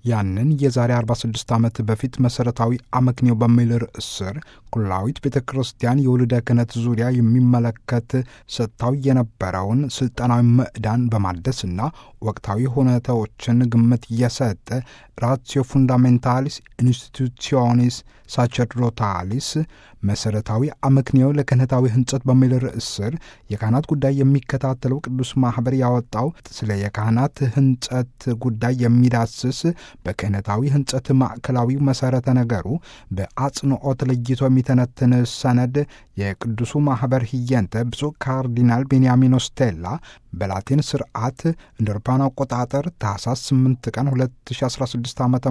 ያንን የዛሬ 46 ዓመት በፊት መሠረታዊ አመክንዮ በሚል ርዕስ ስር ኩላዊት ቤተ ክርስቲያን የውልደ ክህነት ዙሪያ የሚመለከት ሰጥታው የነበረውን ስልጠናዊ ምዕዳን በማደስና ወቅታዊ ሁኔታዎችን ግምት እየሰጠ ራትዮ ፉንዳሜንታሊስ ኢንስቲቱሲዮኒስ ሳቸርዶታሊስ መሠረታዊ አመክንዮ ለክህነታዊ ህንጸት በሚል ርዕስ ስር የካህናት ጉዳይ የሚከታተለው ቅዱስ ማኅበር ያወጣው ስለ የካህናት ህንጸት ጉዳይ የሚዳስስ በክህነታዊ ህንጸት ማዕከላዊ መሠረተ ነገሩ በአጽንዖት ለይቶ የሚተነትን ሰነድ የቅዱሱ ማኅበር ህየንተ ብፁዕ ካርዲናል ቤንያሚኖ ስቴላ በላቲን ስርዓት እንደ አውሮፓውያን አቆጣጠር ታኅሳስ 8 ቀን 2016 ዓ ም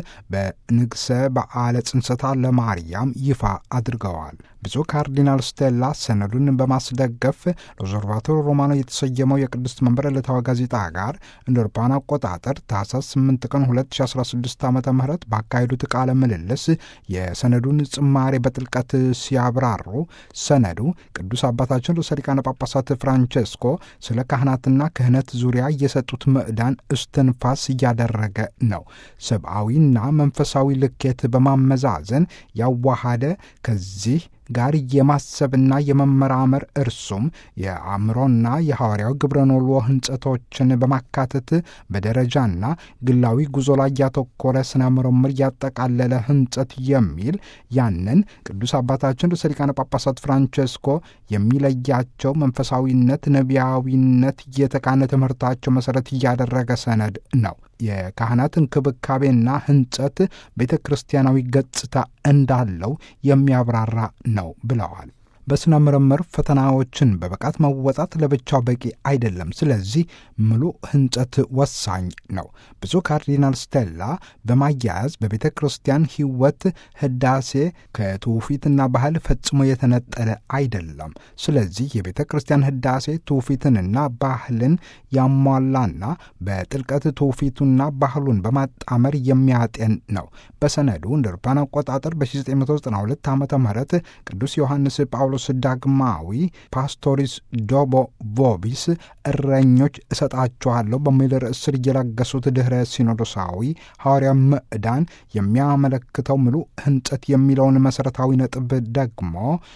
በንግሰ በዓለ ጽንሰታ ለማርያም ይፋ አድርገዋል። ብፁዕ ካርዲናል ስቴላ ሰነዱን በማስደገፍ ኦብዘርቫቶር ሮማኖ የተሰየመው የቅድስት መንበር ዕለታዊ ጋዜጣ ጋር እንደ አውሮፓውያን አቆጣጠር ታኅሳስ 8 ቀን 2016 ዓ ም ባካሄዱት ቃለ ምልልስ የሰነዱን ጽማሬ በጥልቀት ሲያብራሩ ሰነዱ ቅዱስ አባታችን ርዕሰ ሊቃነ ጳጳሳት ፍራንቼስኮ ስለ ካህናትና ክህነት ዙሪያ የሰጡት ምዕዳን እስትንፋስ እያደረገ ነው። ሰብአዊና መንፈሳዊ ልኬት በማመዛዘን ያዋሃደ ከዚህ ጋር የማሰብና የመመራመር እርሱም የአእምሮና የሐዋርያዊ ግብረኖሎ ህንጸቶችን በማካተት በደረጃና ግላዊ ጉዞ ላይ ያተኮረ ስነ ምርምር ያጠቃለለ ህንጸት የሚል ያንን ቅዱስ አባታችን ርዕሰ ሊቃነ ጳጳሳት ፍራንቼስኮ የሚለያቸው መንፈሳዊነት፣ ነቢያዊነት የተቃነ ትምህርታቸው መሠረት እያደረገ ሰነድ ነው። የካህናት እንክብካቤና ህንጸት ቤተ ክርስቲያናዊ ገጽታ እንዳለው የሚያብራራ ነው ብለዋል። በሥነ ምርምር ፈተናዎችን በብቃት መወጣት ለብቻው በቂ አይደለም። ስለዚህ ሙሉ ህንጸት ወሳኝ ነው። ብፁዕ ካርዲናል ስቴላ በማያያዝ በቤተ ክርስቲያን ሕይወት ህዳሴ ከትውፊትና ባህል ፈጽሞ የተነጠለ አይደለም። ስለዚህ የቤተ ክርስቲያን ህዳሴ ትውፊትንና ባህልን ያሟላና በጥልቀት ትውፊቱና ባህሉን በማጣመር የሚያጤን ነው። በሰነዱ እንደ አውሮፓውያን አቆጣጠር በ1992 ዓ ም ቅዱስ ዮሐንስ ጳውሎስ ዳግማዊ ፓስቶሪስ ዶቦ ቮቢስ እረኞች እሰጣችኋለሁ በሚል ርዕስ ስር የለገሱት ድኅረ ሲኖዶሳዊ ሐዋርያ ምዕዳን የሚያመለክተው ሙሉ ህንጸት የሚለውን መሠረታዊ ነጥብ ደግሞ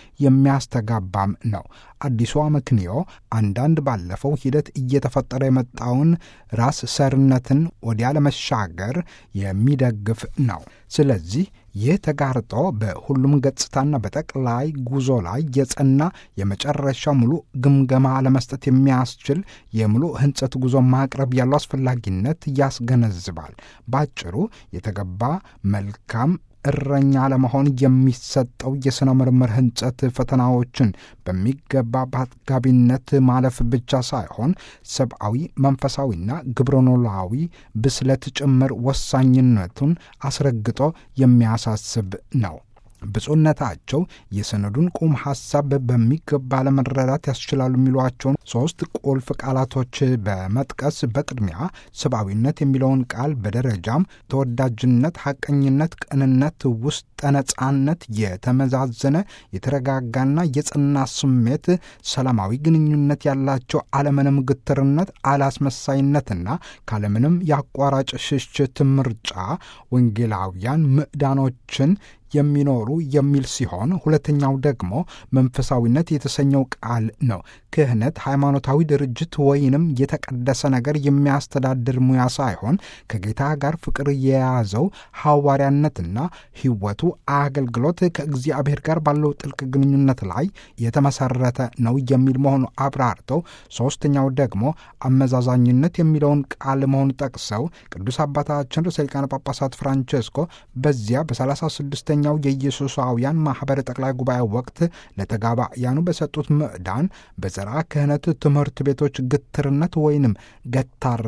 የሚያስተጋባም ነው። አዲሱ አመክንዮ አንዳንድ ባለፈው ሂደት እየተፈጠረ የመጣውን ራስ ሰርነትን ወዲያ ለመሻገር የሚደግፍ ነው። ስለዚህ ይህ ተጋርጦ በሁሉም ገጽታና በጠቅላይ ጉዞ ላይ የጸና የመጨረሻ ሙሉ ግምገማ ለመስጠት የሚያስችል የሙሉ ህንጸት ጉዞ ማቅረብ ያለው አስፈላጊነት ያስገነዝባል። ባጭሩ የተገባ መልካም እረኛ ለመሆን የሚሰጠው የሥነ ምርምር ህንጸት ፈተናዎችን በሚገባ በአጥጋቢነት ማለፍ ብቻ ሳይሆን ሰብአዊ፣ መንፈሳዊና ግብረኖላዊ ብስለት ጭምር ወሳኝነቱን አስረግጦ የሚያሳስብ ነው። ብፁዕነታቸው የሰነዱን ቁም ሐሳብ በሚገባ ለመረዳት ያስችላሉ የሚሏቸውን ሦስት ቁልፍ ቃላቶች በመጥቀስ በቅድሚያ ሰብአዊነት የሚለውን ቃል በደረጃም ተወዳጅነት፣ ሐቀኝነት፣ ቅንነት፣ ውስጠ ነጻነት፣ የተመዛዘነ የተረጋጋና የጸና ስሜት፣ ሰላማዊ ግንኙነት ያላቸው አለምንም ግትርነት፣ አላስመሳይነትና ካለምንም የአቋራጭ ሽሽት ምርጫ ወንጌላውያን ምዕዳኖችን የሚኖሩ የሚል ሲሆን ሁለተኛው ደግሞ መንፈሳዊነት የተሰኘው ቃል ነው። ክህነት ሃይማኖታዊ ድርጅት ወይንም የተቀደሰ ነገር የሚያስተዳድር ሙያ ሳይሆን ከጌታ ጋር ፍቅር የያዘው ሐዋርያነትና ሕይወቱ አገልግሎት ከእግዚአብሔር ጋር ባለው ጥልቅ ግንኙነት ላይ የተመሰረተ ነው የሚል መሆኑ አብራርተው፣ ሦስተኛው ደግሞ አመዛዛኝነት የሚለውን ቃል መሆኑ ጠቅሰው ቅዱስ አባታችን ርዕሰ ሊቃነ ጳጳሳት ፍራንቼስኮ በዚያ በሰላሳ ስድስተኛ ኛው የኢየሱሳውያን ማኅበር ጠቅላይ ጉባኤ ወቅት ለተጋባያኑ በሰጡት ምዕዳን በዘርዓ ክህነት ትምህርት ቤቶች ግትርነት ወይንም ገታራ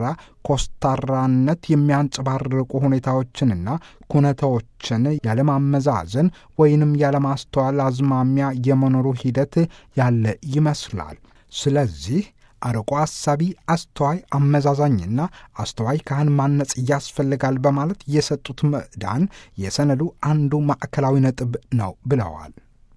ኮስታራነት የሚያንጸባርቁ ሁኔታዎችንና ኩነታዎችን ያለማመዛዘን ወይንም ያለማስተዋል አዝማሚያ የመኖሩ ሂደት ያለ ይመስላል። ስለዚህ አርቆ አሳቢ፣ አስተዋይ፣ አመዛዛኝና አስተዋይ ካህን ማነጽ ያስፈልጋል በማለት የሰጡት ምዕዳን የሰነዱ አንዱ ማዕከላዊ ነጥብ ነው ብለዋል።